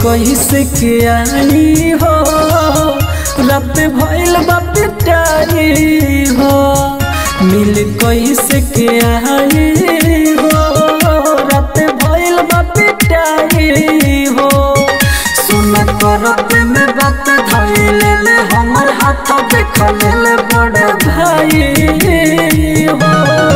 कैसे के आई हो रात भइल बा पिटाई हो मिल कैसे के आई हो रात भइल बा पिटाई हो सुन करत में बात धइले ले हमर हाथ देख ले बड़ भाई हो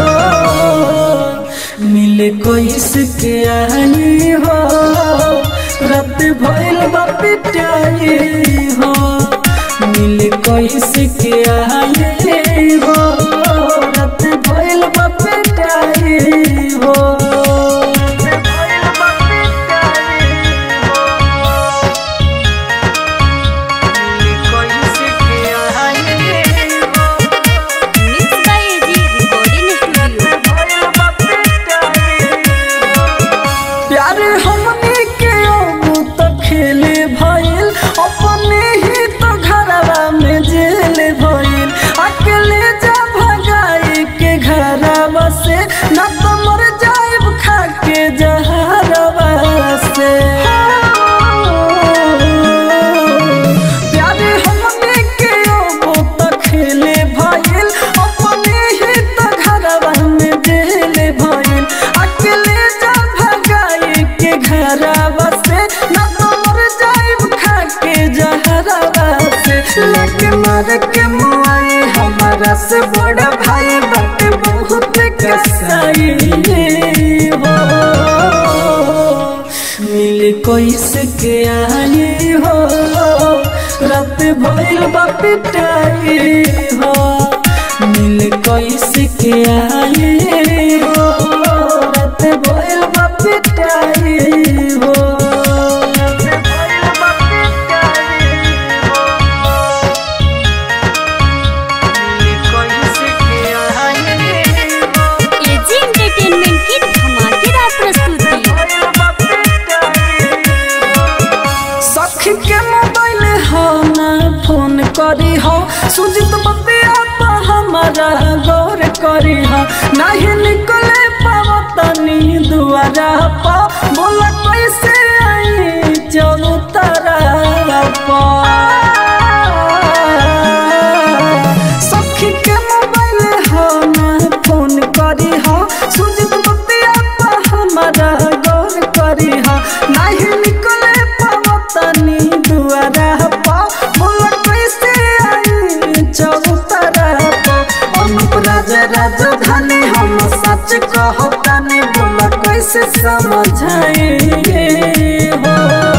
मिले कैसे के आई हो रात भइल बा पिटाई हो मिले कैसे के आई हो रात भइल बा पिटाई हो रात भइल बा पिटाई हो मिले कैसे के आई हो mix by AG recording studio प्यार हमने के अब तो खेले भइल अपने ही तो घरवा में जेल भइल अकेले जा भगाई के घरवा से न तो मर जाइब खा के जहरवा से प्यार हमने के अब तो खेले भइल अपने ही तो घरवा में जेल भइल अकेले जा भगाई के घरवा से न तो मर जाइब खा के जहरवा से लगे मार के मुआई हमारा से बड़ा भाई बाटे बहुत कसाई हो मिल कैसे के आई हो रात भइल बा पिटाई हो मिल कैसे के आई हो रात भइल बा पिटाई हो रात भइल बा पिटाई हो मिल कैसे के आई हो एजी एंटरटेनमेंट की धमाकेदार प्रस्तुति सखी के मोबाइल हो ना फोन करी हो सुजित बतिया तो हमारा गौर करी हो नहीं निकले पाव तनी दुआरा पा बोला कैसे आई चलो तारा पा सखी के मोबाइल हो ना फोन करी हो सुजित बतिया तो हमारा गौर करी हो नहीं निकले पावतनी दुआरा पा बोला कैसे आई चौतरा पा अनुप राजा राजधानी हम सच कहतानी बोला कैसे समझाए हो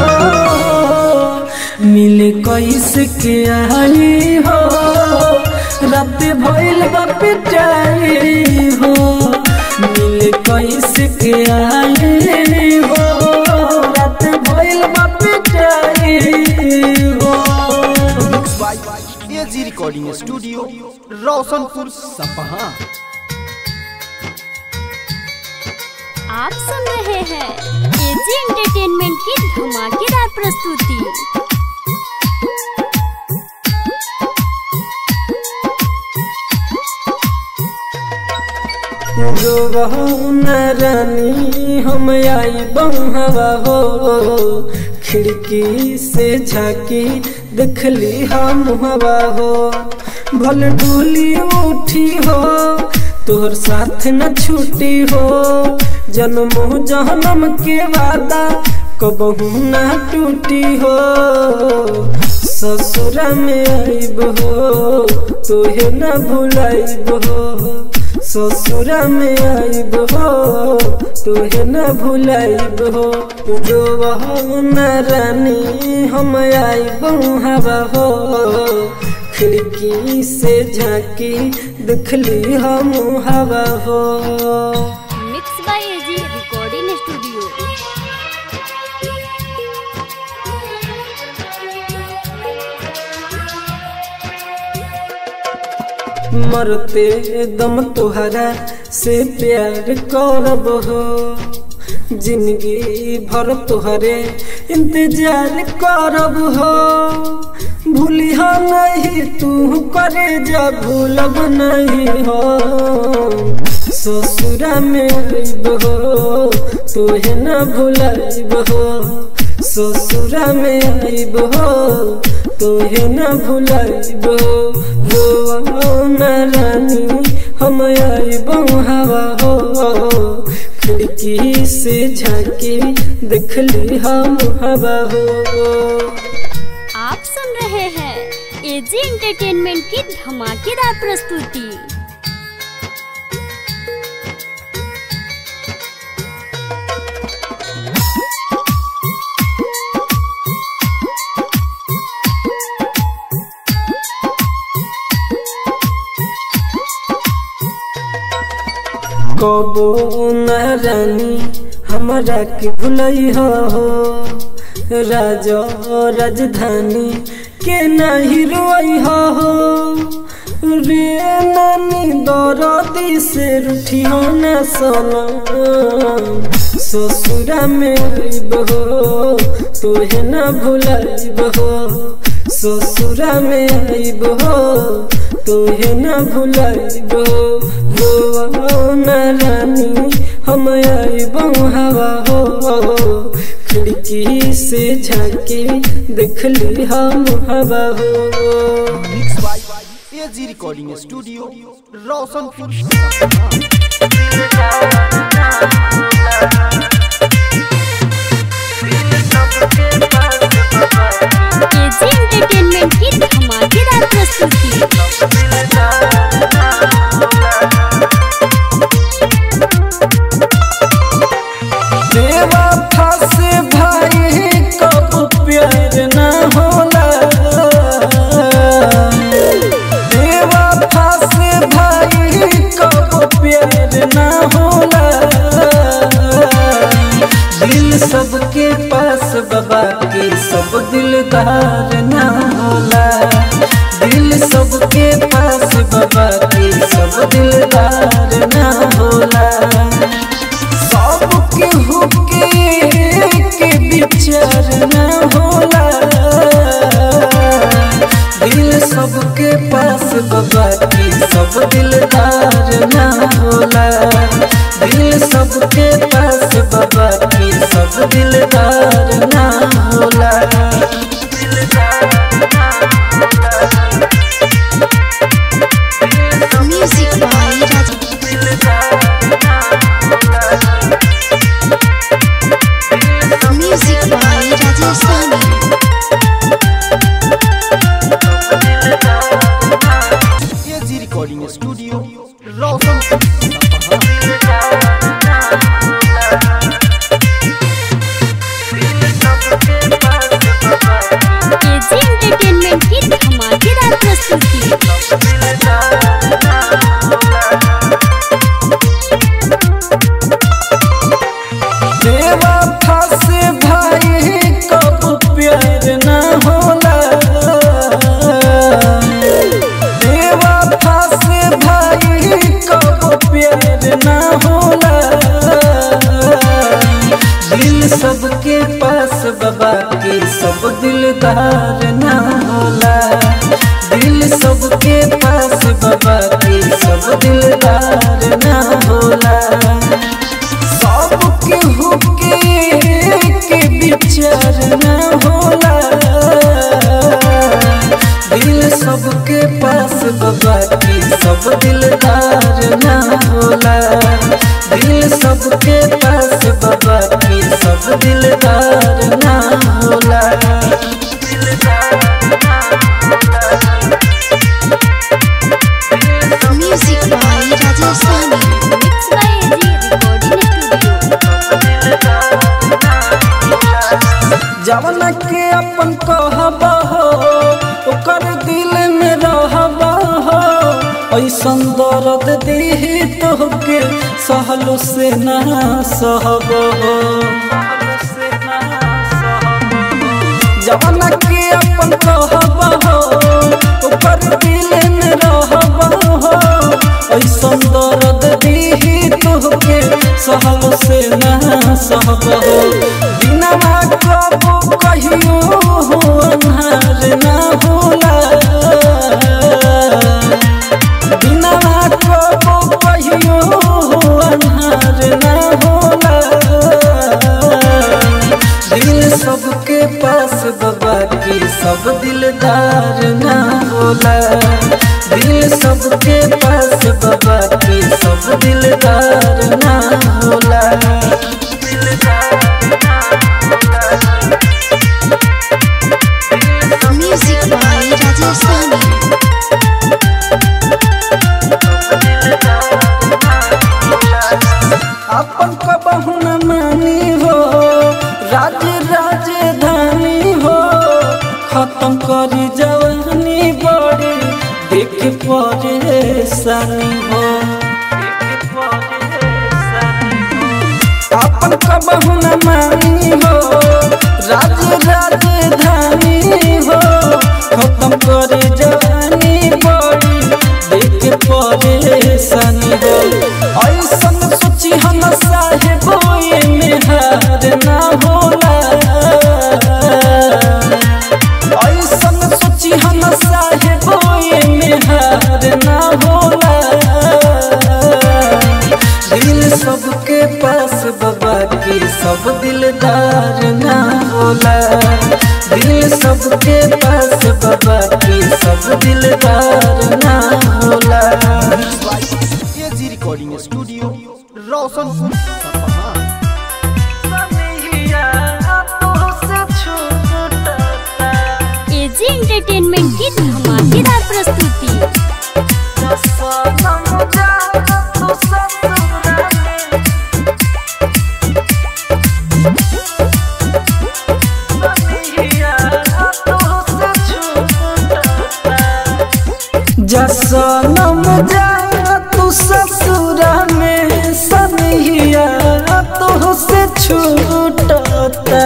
मिले कैसे के आई हो रात भइल बा पिटाई हो मिले कैसे के आई हो रात भइल बा पिटाई हो mix by AG recording studio Roshanpur Sapaha आप सुन रहे हैं एजी एंटरटेनमेंट की धमाकेदार प्रस्तुति जो बहू न रानी हम आई बहवा हो खिड़की से झाकी देखली हम हवा हो भल डोली उठी हो तोहर साथ न छूटी हो जन्म जन्म के वादा कबहू न टूटी हो ससुरा में आइब हो तोहे न भुलाइब हो ससुरा में आइब हो तोहे न भुलाइब हो जो हो न रानी हम आइब हवा हो खिड़की से झांकी दिखली हम हवा हो mix by AG recording studio मरते दम तुहरा से प्यार करब हो जिंदगी भर तुहरे इंतजार करब हो भूलिहा नहीं तू करे जा भूलब नहीं हो ससुरा में आइब हो तोहे न भुलाइब हो ससुरा में आइब हो तोहे न भुलाइब हो न रानी हम आइब हवा हो खिड़की से झाके देखली हम हवा हो आप सुन रहे हैं एजी एंटरटेनमेंट की धमाकेदार प्रस्तुति कबो न रानी हमरा के भुलई हो राजा राजधानी के नहीं रोई हो रे नानी दरदी से रूठी हो न सोना ससुरा में आइब हो तोहे न भुलाइब हो ससुरा में आइब हो तोहे न भुलाइब हो न रानी हम आइब हवा हो खिड़की से झाके देखली हम हवा हो mix by AG recording studio Roshanpur Sapaha AG entertainment की धमाकेदार प्रस्तुति देवा फंसे भाई कब प्यार न होला देवा फंसे भाई कब प्यार न होला दिल सबके पास बाबा के सब दिलदार न होला दिल सबके पास बाबा के सब दिलदार न होला सबके हुके के विचार न होला दिल सबके पास बाबा की सब दिलदार न होला दिल सबके पास बाबा की सब दिलदार न होला music by Raja music by Rajasthani AG recording studio Roshanpur Sapaha AG entertainment की धमाकेदार प्रस्तुति देवा फंसे भाई कब प्यार न होला देवा फंसे भाई कब प्यार न होला दिल सबके पास बाबा के सब दिलदार न होला दिल सबके पास बाबा के सब दिलदार न होला सबके हुके के विचार न होला दिल सबके पास बाबा की सब दिलदार न होला दिल सबके पास बाबा की सब दिलदार न होला music by Rajasthani mix by AG recording studio जवन के अपन कहब हो ओकर दिल में रहब हो ऐसन दर्द दीही तोहके सहलो से ना सहब हो जवन के अपन कहब हो ओकर दिल में रहब हो ऐसन दर्द दीही तोहके सहलो से ना सहब हो बिना कबो कहियो हो अन्हार ना होला बिना कबो कहियो हो अन्हार ना होला दिल सब दिलदार ना होला दिल सबके पास बाबा के सब दिलदार ना होला म्यूजिक बाय राजेश साहनी अपन कबहू न मानी हो राज राजधानी हो खत्म करी जवानी बड़ी देख परेशानी हो अपन कबहू न मानी हो राज राजधानी हो खत्म करे जवानी बड़ी देख परेशानी हो ऐसन सोची हम साहेब में हार ना होला ऐसन सोची हम साहेब में हार ना होला दिल सबके पास बाबा के सब दिलदार ना होला दिल सबके पास बाबा के सब दिलदार ना होला AG recording studio Roshanpur Sapaha AG entertainment की धमाकेदार प्रस्तुति जसनम जा तू ससुरा में सनिया तो से छूटता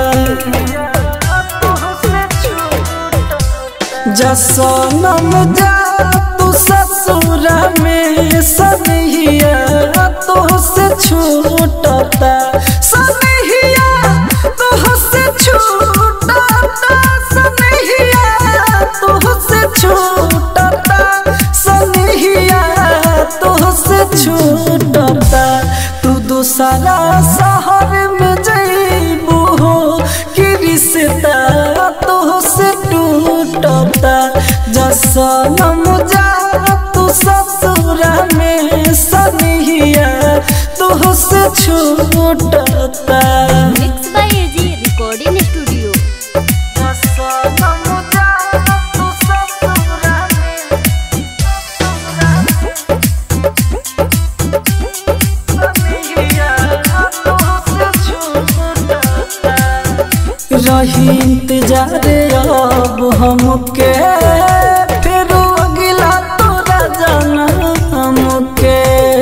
जसनम जा तू ससुरा में सनिया तो से छूटता सनिया तो से छूटता सनिया तो से छूटता सनिया तो से छूटता तू दूसरा शहर में जइबू हो कि रिश्ता तो से टूटता जसनम जा तू ससुरा में सनिया तो से छूटता mix by AG recording studio रही इंतजार अब हमके फिर अगिला तोरा जाना हमके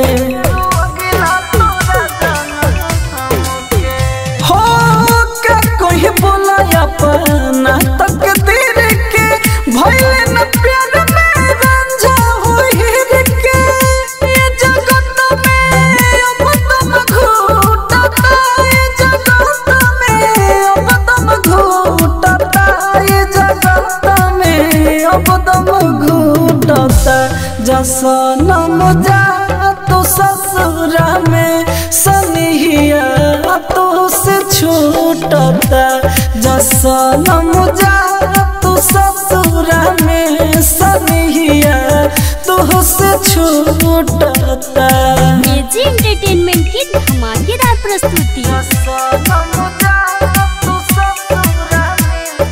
हो का कोई बोला अपना तकदीर के भइले न प्यार में रंझा होई के ये जगत में अब तुम घूटता ये जगत में अब तुम घूटता ये जगत में अब तुम घूटता जसनम जा तो ससुरा में सनिया तो से छूटता जसनम जा तो ससुरा में सनिया तो से छूटता एजी एंटरटेनमेंट की धमाकेदार प्रस्तुति जसनम जा तो ससुरा में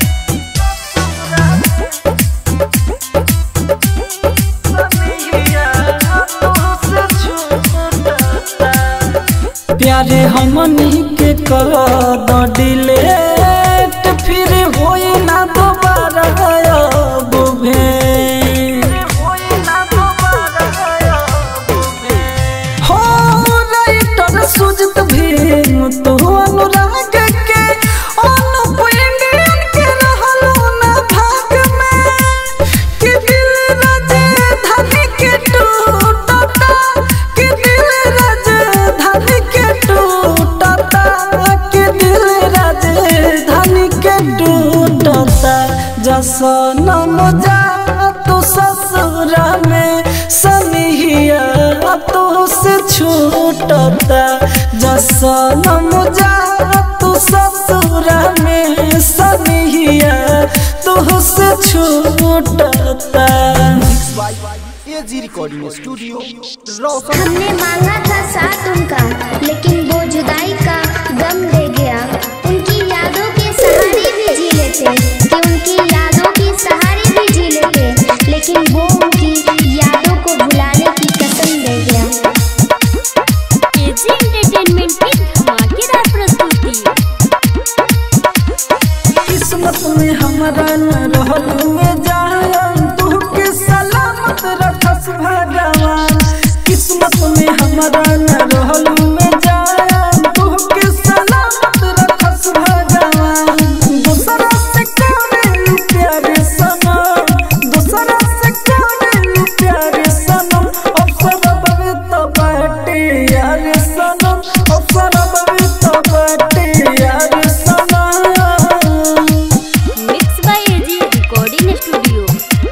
प्यारे हमनी के कर द डिलेट फिर होई ना दोबारा अब भेंट हो राइटर सुजत भीम तो अनुराग के अनुप इंडियन के रहलो ना भाग में कि दिल राजधानी के टूटता कि दिल राजधानी के टूटता कि दिल राजधानी के टूटता जसनम जा तो ससुरा में सनिया तो से छूटता जसनम जा तो ससुरा में सनिया तो से छूटता एजी रिकॉर्डिंग स्टूडियो रोशन हमने मांगा था साथ उनका लेकिन वो जुदाई का गम ले गया उनकी यादों के सहारे भी जी लेते कि उनकी यादों के सहारे भी जी लेते लेकिन वो उनकी यादों को भुलाने की कसम ले गया एजी एंटरटेनमेंट की धमाकेदार प्रस्तुति किस्मत में हमारा न रहल में जान तू के सलामत रखस भगवान किस्मत में हमारा न रहल में जान तू के सलामत रखस भगवान दूसरा से करे प्यारे सनम दूसरा से करे प्यारे सनम अवसर बवे तो बाटे यार सनम अवसर बवे तो बाटे यार सनम mix by AG recording studio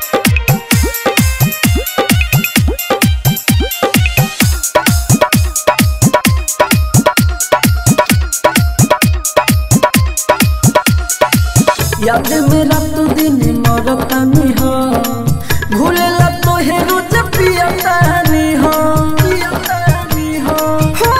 याद मेरा तो दिन मरतानी हो भूलेला तो हे रोज पियतानी हो पियतानी हो हो।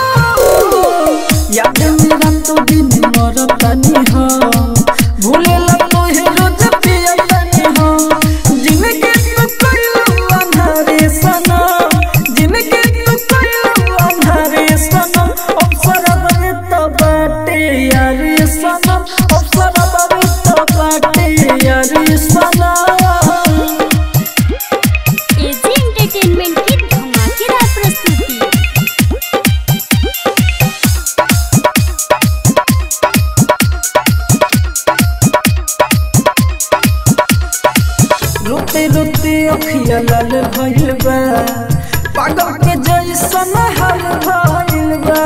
याद मेरा तो दिन मरतानी हो भूलेला तो हे रोज पियतानी हो जिनके तू कइलू अंधारे सनम जिनके तू कइलू अंधारे सनम अवसर बने तो बाटे यारी सनम अवसर बने तो बाटे यारी सनम एजी एंटरटेनमेंट की धमाकेदार प्रस्तुति रोते रोते अखिया लाल भइल बा पागल के जैसन हाल भइल बा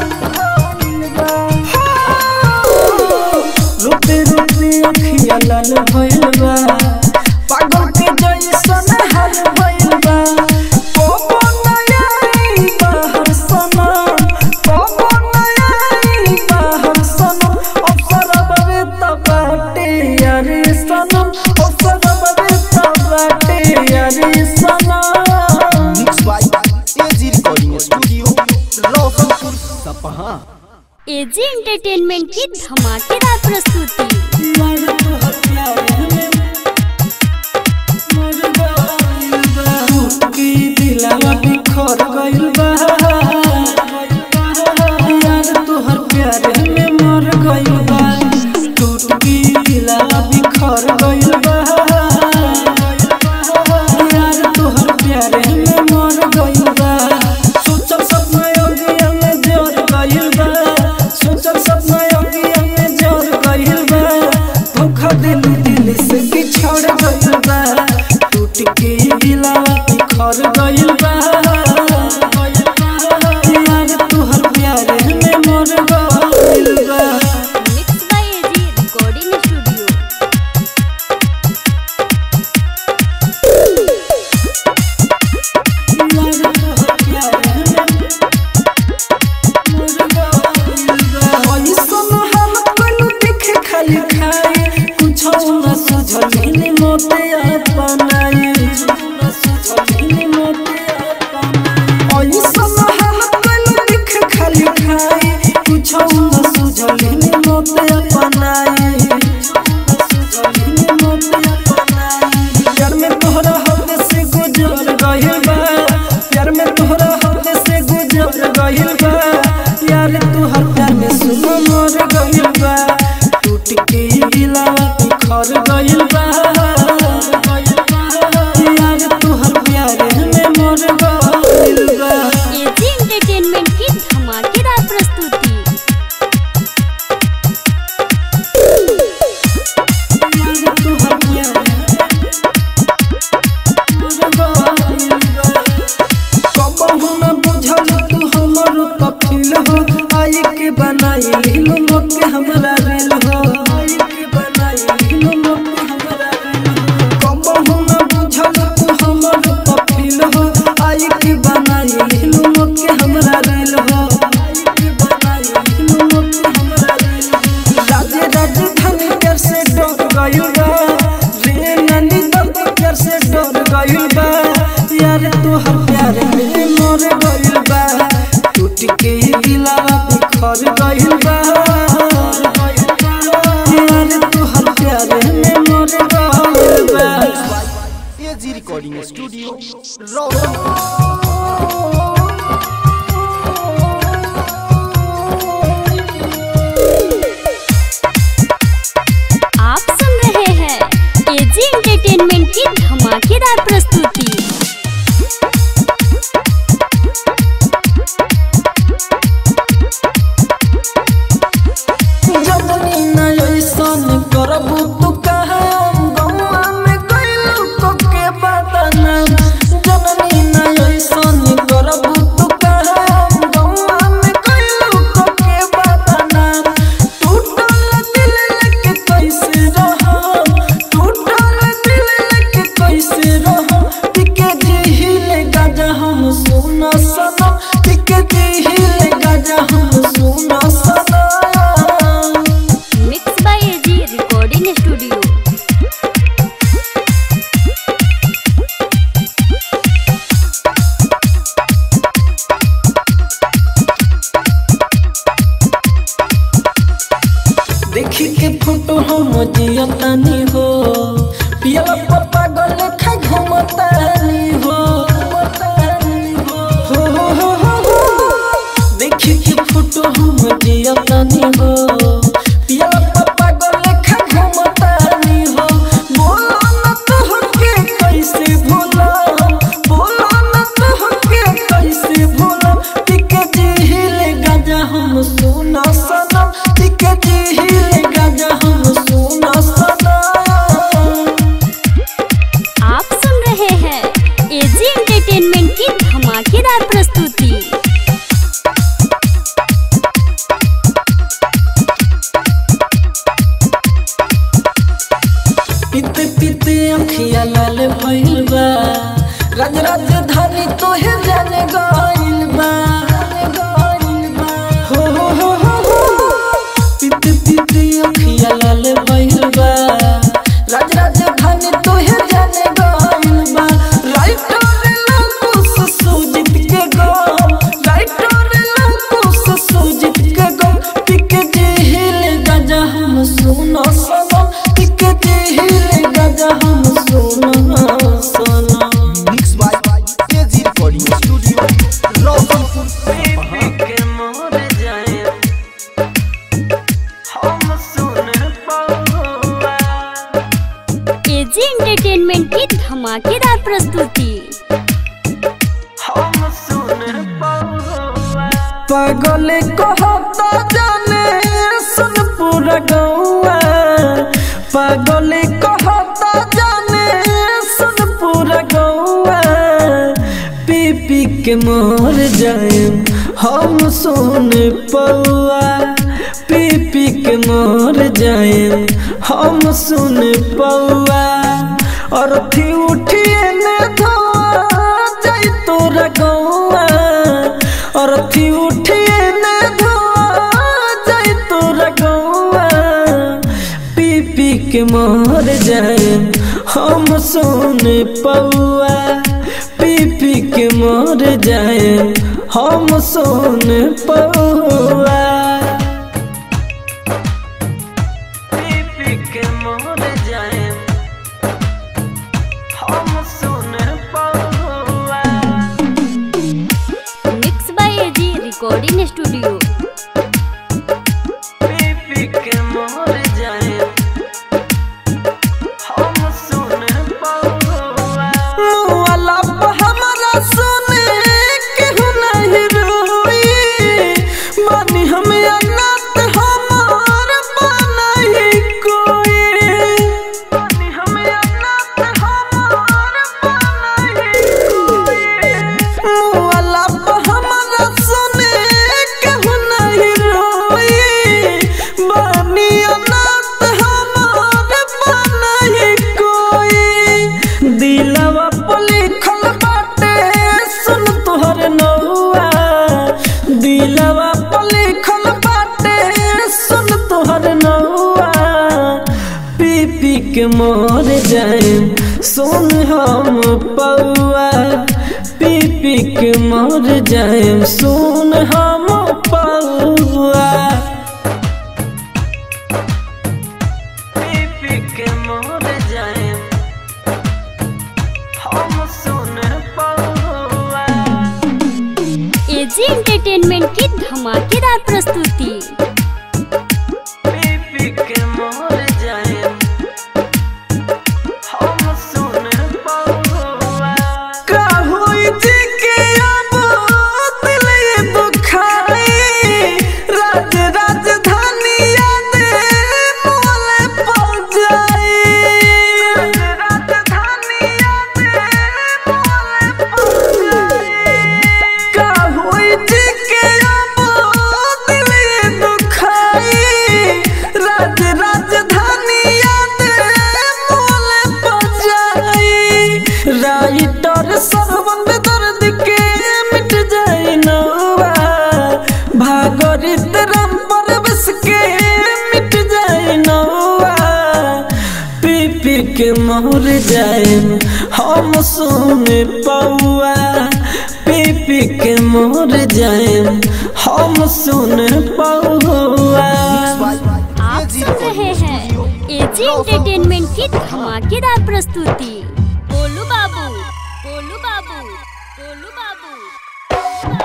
रोते रोते अखिया लाल भइल बा पागल के जैसन हाल भइल बा कोबो नयाई बाहर सनम कोबो नयाई बाहर सनम अवसर बवे त बाटे यारी सनम अवसर बवे त बाटे यारी सनम mix by AG recording studio Roshanpur Sapaha AG entertainment की धमाकेदार प्रस्तुति मर तोहर प्यार में मर गइल बा की दिलवा बिखर गइल बा यार तोहर प्यार में मर गइल बा टूट की दिलवा बिखर गइल बा यार तोहर प्यार में मर गइल बा सोचल सपना योगिया में जोर गइल बा सोचल सपना योगिया में जोर गइल बा धोखा दिल दिल से बिछड़ गइल बा टूट के दिलवा बिखर गइल बा यार तोहर प्यार में मर गइल बा mix by AG recording studio प्यार में तोहरा हद से गुजर गइल बा प्यार में तोहरा हद से गुजर गइल बा यार तोहर प्यार में सुनो मर गइल बा टूट के दिलवा बिखर गइल बा यार तोहर प्यार में मर गइल बा एजी एंटरटेनमेंट की धमाकेदार प्रस्तुति यार तोहर प्यार कबहू न बुझल तू हमर कफिल हो आई के बनाई लीलो मोके हमरा रेल हो आई के बनाई लीलो मोके हमरा रेल हो कबहू न बुझल तू हमर कफिल हो आई के बनाई लीलो मोके हमरा रेल हो आई के बनाई लीलो मोके हमरा रेल हो राजे राजधानी कर से डर गइल बा रे ही दिलावा बिखर गइल बा यार तोहर प्यार में मर गइल बा एजी रिकॉर्डिंग स्टूडियो रोशन आप सुन रहे हैं एजी एंटरटेनमेंट की धमाकेदार प्रस्तुति जदनी न ऐसन करबू तू कहम गौआ में गइलू को के बदनाम जननी न ऐसन करबू तू कहम गौआ में गइलू को के बदनाम टूटल दिल लेके कैसे रहम टूटल दिल लेके कैसे रहम टिके जिहिले गाजा हम सुना सनम टिके जिहिले गाजा हम सुना सनम mix by AG recording studio देखी के फोटो हम जियतानी हो पियला पप्पा गले खा घुमतानी हो हो हो हो हो हो। देखी के फोटो हम जियतानी हो पियला पप्पा गले खा घुमतानी हो बोलो न तोहके कैसे भूला बोलो न तोहके कैसे भूला टिके जिहिले गाजा हम सुना सनम टिके जिहिले गाजा हम सुना सनम आप सुन रहे हैं एजी एंटरटेनमेंट की धमाकेदार प्रस्तुति पीते पीते अखिया लाल भइल बा राज राजधानी तोहे जाने गइल बा हो हो हो हो हो पीते पीते अखिया लाल भइल बा राज राजधानी तोहे जाने गइल बा राइटर लकुस सुजित के गो राइटर लकुस सुजित के गो पिके जिहिले गाजा हम सुनो सनम पिके जिहिले गाजा हम सुनो सनम mix by AG recording studio Roshanpur Sapaha के मोर जाए हम सुन पाऊंगा एजी एंटरटेनमेंट की धमाकेदार प्रस्तुति हम सुन पाऊंगा पागल कहता जाने सुन पूरा गौआ पागल कहता जाने सुन पूरा गौआ पी पी के मोर जाए हम सुन पौआ पी पी के मोर जाए हम सुन पौआ और थी उठिए ने धोआ जाई तोरा गौआ और थी उठिए ने धोआ जाई तोरा गौआ पी पी के मर जाए हम सुन पौआ पी पी के मर जाए हम सुन पौआ पी पी के मर जाए हम सुन पौआ mix by AG recording studio पी के मोर जाए हम सुन पौआ मुआला पे हमरा सुने केहू नहीं रोई मानी हम अनाथ हमार बनाई कोई मानी हम अनाथ हमार बनाई कोई मुआला पे हमरा सुने केहू नहीं रोई बानी अनाथ हमार बनाई कोई दिलवा पर लिखल बाटे सुन तोहर नौआ दिलवा पर लिखल बाटे सुन तोहर नौआ पी पी के मर जाए सुन हम पौआ पी पी के मर जाए सुन हम भागरित राम परवेश के मिट जाए नौआ पी पी के मोर जाए हम सुने पौआ पी पी के मोर जाए हम सुने पौआ आप सुन रहे हैं एजी एंटरटेनमेंट की धमाकेदार प्रस्तुति गोलू बाबू गोलू बाबू गोलू बाबू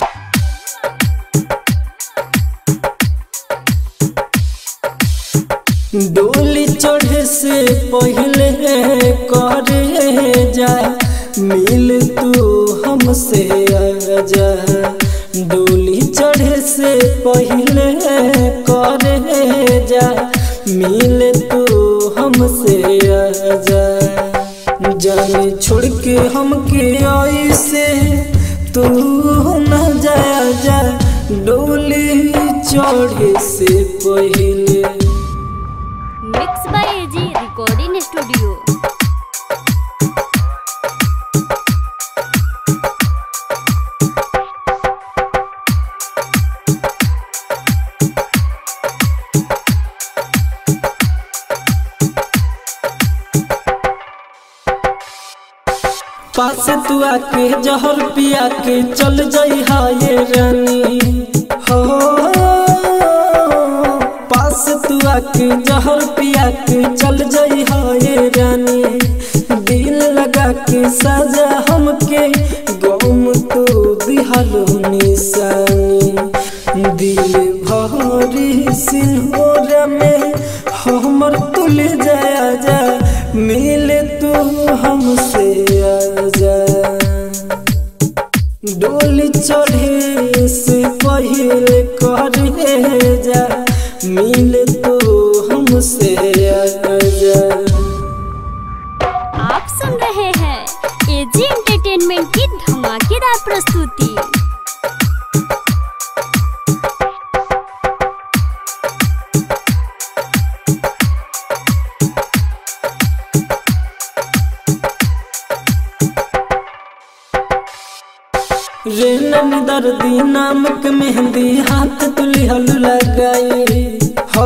डोली चढ़े से पहले करे जा मिल तू हमसे आजा डोली चढ़े से पहले करे जा मिल तू हमसे आजा जाने छोड़ के हमके आई से तू न जाया जा डोली चढ़े से पहले mix by AG recording studio पास तू आके जहर पिया के चल जाई हाय रानी हो पास तू आके जहर पिया के चल जाई हाय रानी दिल लगा के साजा हमके गम तो दिहलो निशानी दिल भरी सिंहोरा में हमर तुल जाया जा मिले तू हमसे आजा डोली चढ़े से पहले करे जा मिले तू हमसे आजा आप सुन रहे हैं एजी एंटरटेनमेंट की धमाकेदार प्रस्तुति रे नन दर्दी नामक मेहंदी हाथ तुली हल लगाई हो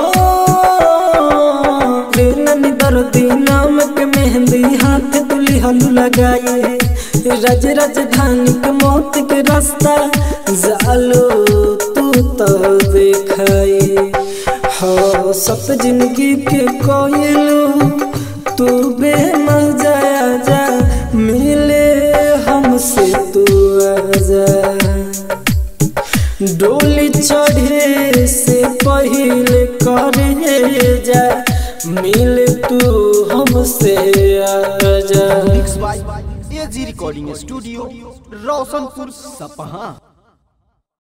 रे नन दर्दी नामक मेहंदी हाथ तुली हल लगाई रज राजधानी के मौत के रास्ता जालो तू तो देखाई हो सब जिंदगी के कोयलू तू बेमजा जा मिले हमसे तू आजा डोली चढ़े से पहले करे जा मिल तू हमसे आजा mix by AG recording studio Roshanpur सपहा